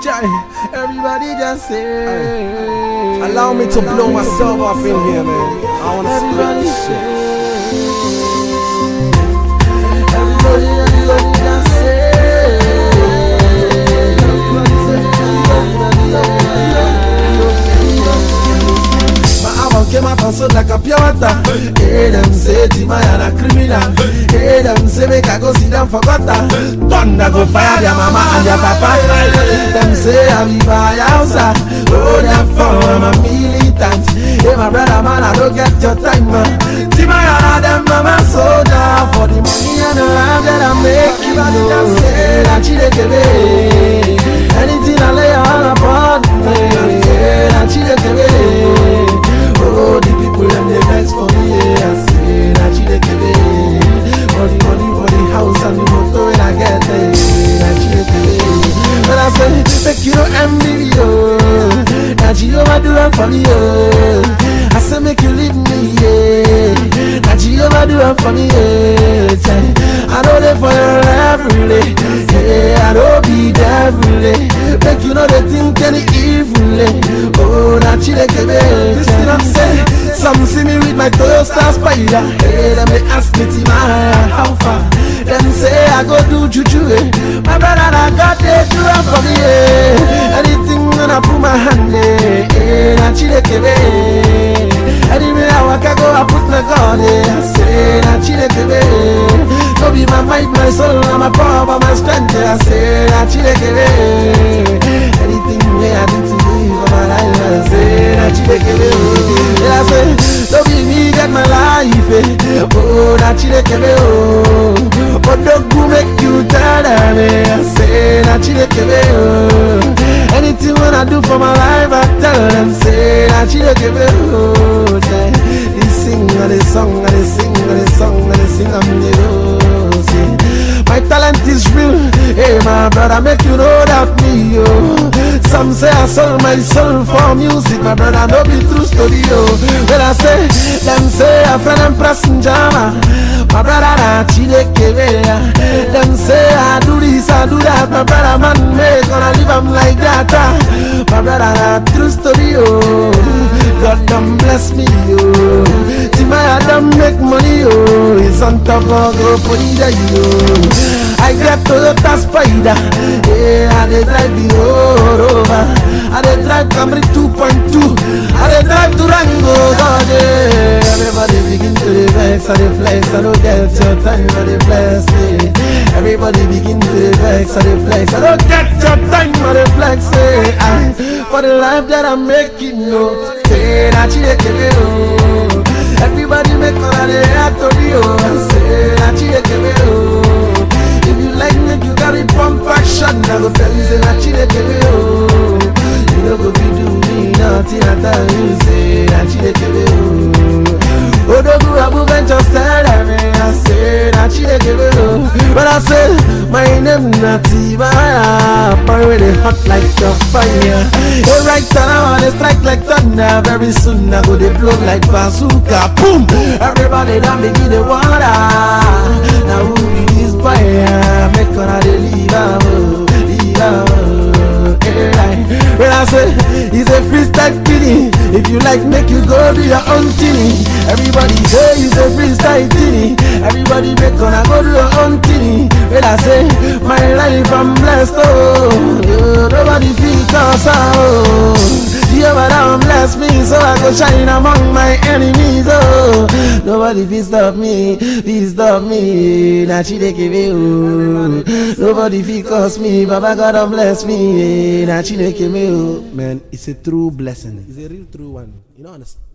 Jai, everybody just say. Allow me to blow myself off in here, man. I wanna split this shit. Everybody, everybody just say. My album came out and sold like a pure water. Hey, them say Timaya na criminal. Hey, them say make I go sit down for gutter. Thunder go fire their mama and their papa. Them say I be by outside. Oh, therefore I'm a militant. Hey, my brother man, I don't get your time. man. Timaya na them mama soldier for the money and the life that I make. Everybody just say that she dey give me. Anything I lay all upon me. That she dey give me. Oh, the people them they vex for me, yeah. I say that she dey give me. For the money, for the house and the motor when I get there, that she dey give me. But I say, make you no envy me, oh. That she overdo it for me, oh. I say, make you leave me, yeah. That she overdo it for me, yeah. Say, I know they for your every day, yeah. I don't be there every day. Make you know they think any evil, eh. Oh, that she dey give me. Listen, I'm saying, some see me with my Toyota Spider. Hey, them they ask me to my how far. Them say I go do juju, eh. My brother, I got they do it for me, eh. Anything when I put my hand, eh. eh that she dey give me. Anywhere I walk, I go, I put my God, eh. I say that she dey give me. No be my might, my soul, and my power, but my strength, eh. I say that she dey give me. Anything way I do to you for my life, I say that she dey give me. Yeah, I say, no be me get my life, eh. Oh, that she dey give me, oh. But don't go make you tell them, eh. I say that she dey give me, oh. Anything when I do for my life, I tell them, say that she dey give me, oh. Yeah. They sing, and they song, and they sing, and they song, and they sing, I'm the oh, say. My talent is real, hey my brother, make you know that me, yo. Some say I sold my soul for music, my brother, no be true story, yo. When I say, them say a friend and pressing jama, my brother, na chideke Them say I do this, I do that, my brother, man, make gonna leave am like that. ah. My brother, na true story, yo. God done bless me, yo. Timaya done make money, yo. It's on top of go put it there, yo. I get Toyota Spider, yeah, I dey drive the road over. I dey drive Camry 2.2, I dey drive Durango, God, yeah. Everybody begin to the vex, I dey flex, I don't get your time, I dey bless me. Everybody begin to the vex, I dey flex, I don't get your time, I dey flex, eh. I, for the life that I'm making, no, say that you dey give me, oh. Everybody make all of the act of you, I say that you dey give me, oh. If you like me, you gotta pump action. I go tell you, say that you dey give me, oh. You know go be do me nothing. I tell you, say that you dey give me, oh. Odogu Abu Venture tell them, I say that you dey give me, oh. But I say my name not Tibaya, but really hot like a fire. Hey, right now I dey strike like thunder. Very soon I go dey blow like bazooka. Boom! Everybody done begin the water. Now who be this fire? Make una dey leave am, oh, leave am, oh. Hey, right. When I say it's a freestyle thing, if you like, make you go do your own thing. Everybody say it's a freestyle thing. Everybody make gonna go do your own thing. When I say my life I'm blessed, oh, yeah, nobody feel cause oh. Jehovah down bless me, so I go shine among my enemies. Oh, nobody fit stop me, fit stop me. Now she dey give me, oh. Nobody fit cause me, Baba God don bless me. Now she dey give me, oh. Man, it's a true blessing. It's a real true one. You know, understand?